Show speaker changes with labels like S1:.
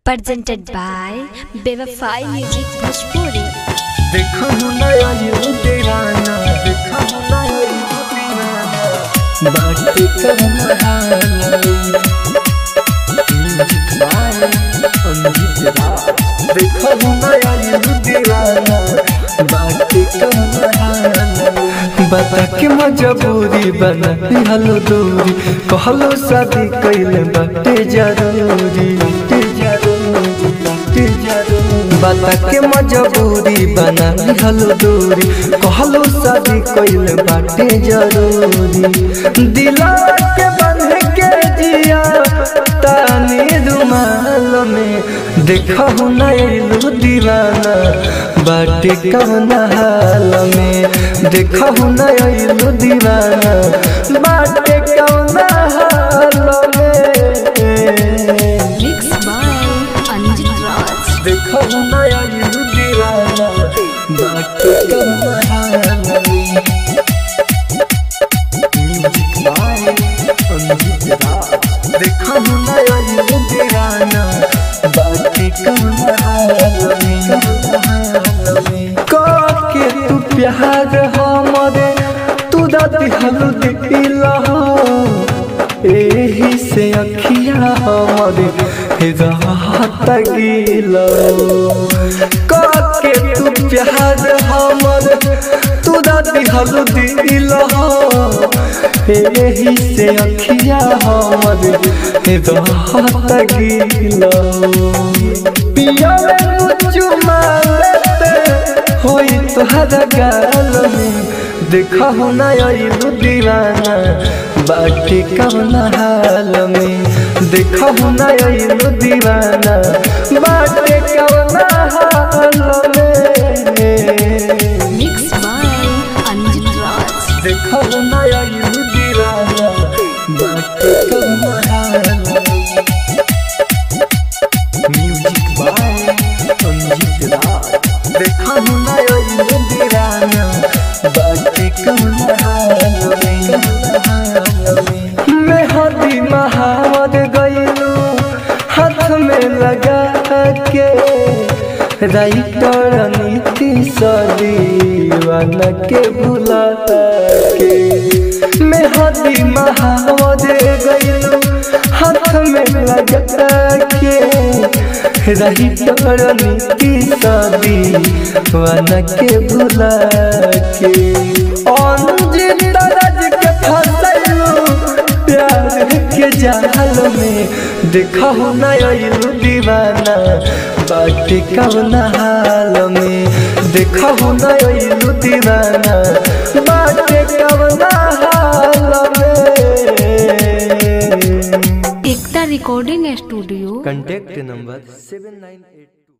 S1: presented by Bevafai Music Bhojpuri.
S2: देखो नया ये दीवाना देखो नया ये दीवाना बात करना देखो नया ये दीवाना बात करना बता के मजबूरी बना हलो दूरी कहलो शादी कैले बाटे जरूरी बाटे जरूरी बाटे जरूरी बता के मजबूरी बना हलो दूरी कहलो शादी कैले बाटे जरूरी दिला के बंध के जिया तानी रुमाल में देखो नैलू दीवाना बाटे कौन हाल में देखो नैलू दीवाना बाटे कौन हाल में
S1: Mixed by Anjit Raj.
S2: देखो नैलू दीवाना बाटे कौन हाल में म्यूजिक बाय अंजित राज देखो नैलू दीवाना बाटे कौन हाल में के तू प्यार हमरे तू दादी हलू दिल एही से अखिया हमरे राहत गिल के तू प्यार हमरे तू दादी हलू दिल एही से अखिया हमरे राहत गिल पिया चुमा लेते होई तोहरा गाल में देखा हो ना आइलू दीवाना बाकी कौन हाल में देखा हो ना आइलू दीवाना बाकी कौन हाल में
S1: Mixed by Anjit Raj.
S2: देखा हो ना आइलू दीवाना बाकी कौन हाल में म्यूजिक बाय अंजित राज देखा हो ना आइलू दीवाना बाकी कौन हाल में मैं हदी महावत गईलू हाथ में लगा के राइटर नीति सदीवान के भुला के मैं हदी महावत गईलू हाथ में लगा के राइटर नीति सदीवान के भुला के अंजित राज के फसलू प्यार के जाल में देखा हो ना आइलू दीवाना बाकी कौन हाल में देखा हो ना आइलू दीवाना बाकी कौन हाल में
S1: Ekta Recording Studio.
S2: Contact number seven nine at